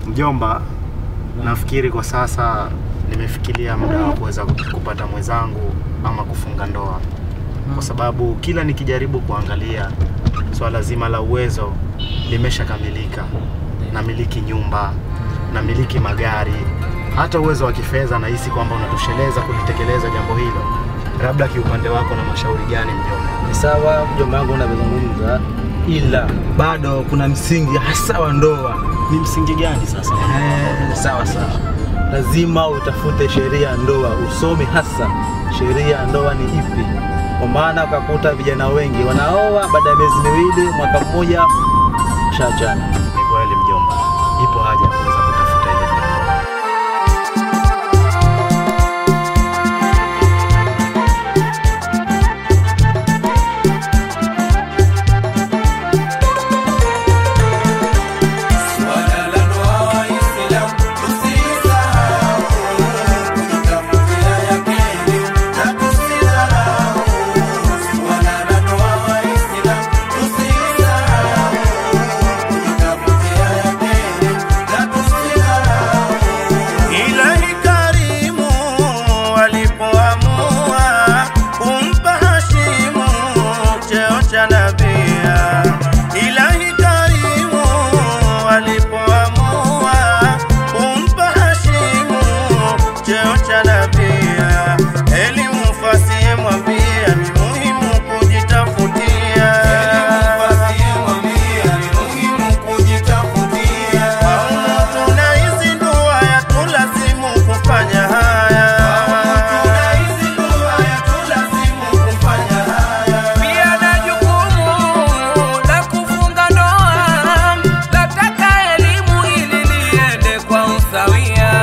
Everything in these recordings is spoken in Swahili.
Mjomba, nafikiri kwa sasa nimefikiria muda wa kuweza kupata mwenzangu ama kufunga ndoa, kwa sababu kila nikijaribu kuangalia swala zima la uwezo limeshakamilika. Namiliki nyumba, namiliki magari, hata uwezo wa kifedha nahisi kwamba unatosheleza kulitekeleza jambo hilo. Labda kiupande wako na mashauri gani mjomba? Ni sawa mjomba wangu unavyozungumza, ila bado kuna msingi hasa wa ndoa. Ni msingi gani sasa? Eh, sawa sawa, lazima utafute sheria ya ndoa, usome hasa sheria ya ndoa ni ipi, kwa maana ukakuta vijana wengi wanaoa baada ya miezi miwili, mwaka mmoja, shaachana. Ni kweli mjomba, ipo haja ya kuweza kutafuta ile jambo. Ilahi karimu walipoamua kumpa Hashimu cheo cha nabia. Ilahi karimu walipoamua kumpa Hashimu cheo cha nabia. Elimu fasihi mwambia ni muhimu kujitafutia. Paumu tunaizindua yatulazimu kufanya haya. Pia na jukumu la kufunga ndoa, lataka elimu ili liende kwa usawia.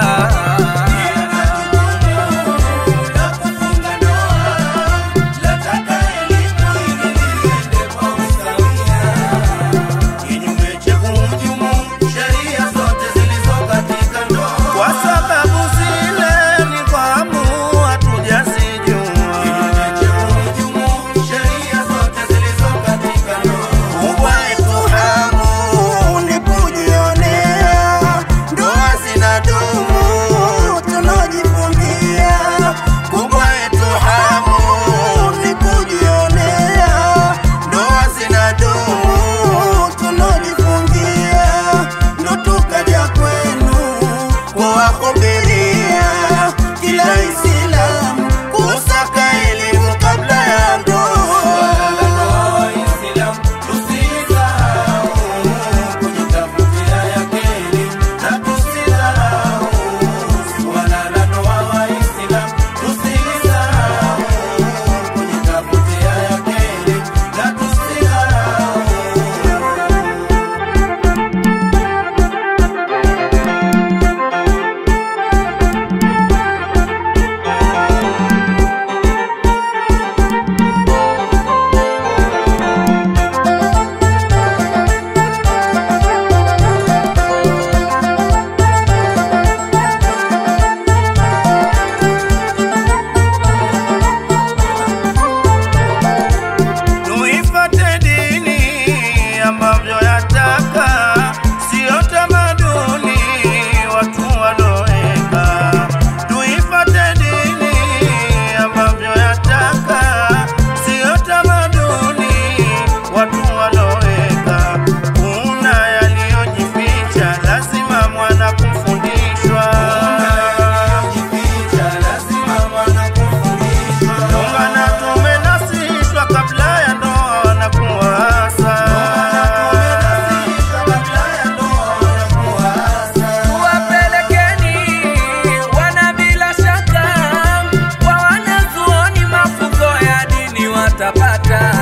Kinyume cha kuhujumu sheria zote zilizo katika ndoa, kwa sababu zile ni kwamu hatujazijua. Kinyume cha kuhujumu sheria zote zilizo katika ndoa, kubwa yetu hamu ni kujionea ndoa zinadumu tunajifungia. Kubwa yetu hamu ni kujionea ndoa zinadumu tunajifungia. Ndo tukaja kwenu kuwahubiria kila Islamu kusaka elimu kabla ya ndoa. Tuifate dini ambavyo yataka, sio tamaduni watu waloweka. Tuifate dini ambavyo yataka, sio tamaduni watu waloweka. Kuna yaliyojificha, lazima mwana kufundishwa. Ungana tumenasishwa kabla ya ndoa na kuasa. Tuwapelekeni wana bila shaka, kwa wanazuoni mafunzo ya dini watapata.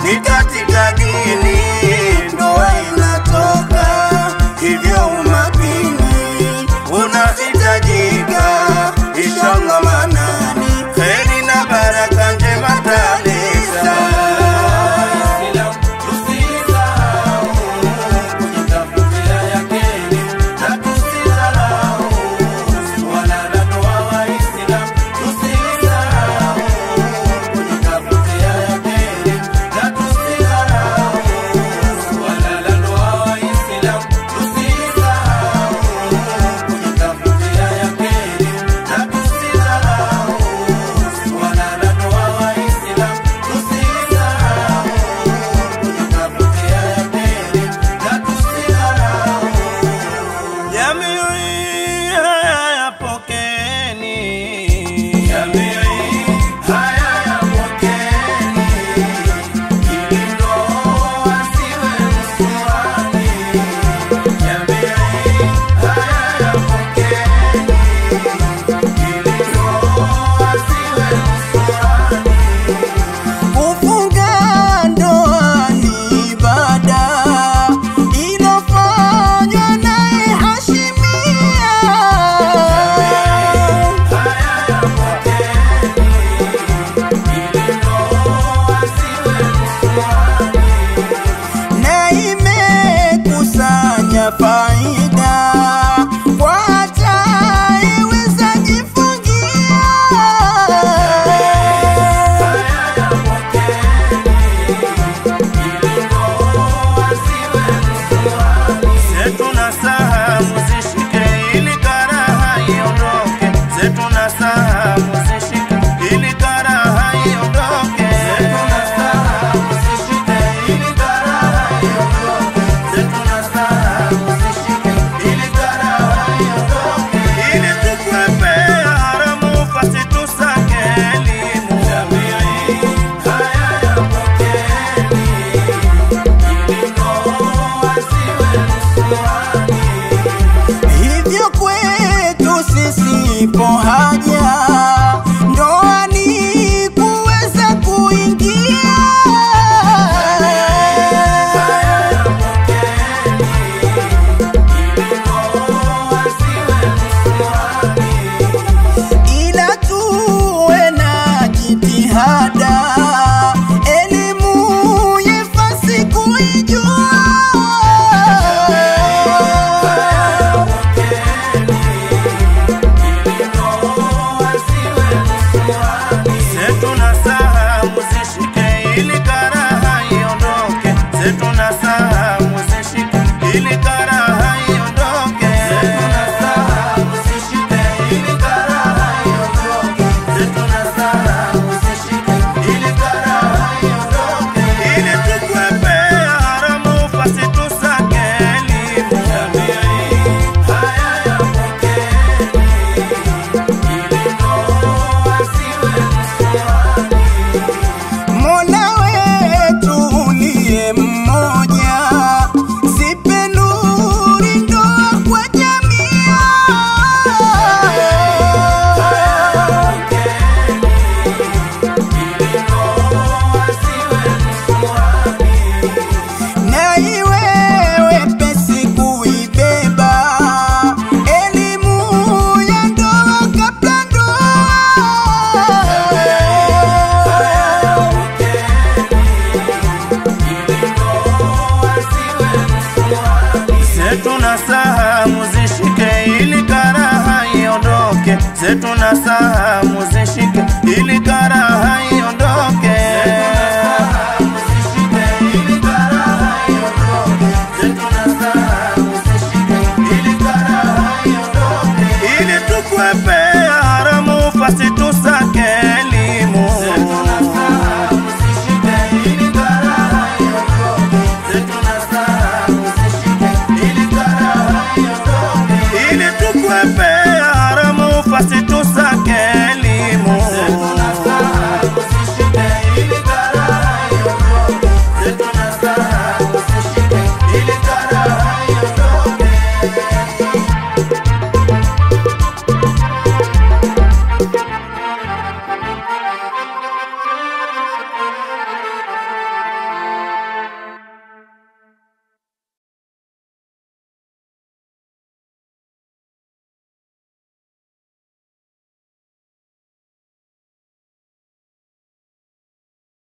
ni katika dini ndoa inatoka, hivyo umakini unahitajika. Inshallah manani, kheri na baraka njema taleta. Jamii haya yapokeni, jamii haya yapokeni, ili ndoa ziwe msuani. Jamii haya yapokeni, ili ndoa ziwe msuani. Kufunga ndoa ni ibada inafanywa naye Hashimia. Na imekusanya faida kwa atayeweza jifungia. zetu na sahamu zishike ili karaha iondoke, zetu na sahamu zishike ili karaha iondoke, zetu na sahamu zishike ili karaha iondoke, zetu na sahamu zishike ili karaha iondoke, ili tukwepea haramu pasi tusake elimu. Jamii haya yapokeni Hivyo kwetu sisi ipo haja ndoani kuweza kuingia. Ila tuwe na jitihada, elimu yefasi kuijua. zetu na sahamu zishike ili karaha iondoke, zetu na sahamu zishike ili karaha iondoke, zetu na sahamu zishike ili karaha iondoke, zetu na sahamu zishike ili karaha iondoke, ili tukwepea haramu pasi tusake elimu. Jamii haya yapokeni Mola wetu uliye mmoja, zipe nuri ndoa kwa jamii. Na iwe wepesi kuibeba elimu ya ndoa kabla ndoa. zetu na sahamu zishike ili karaha iondoke, zetu na sahamu zishike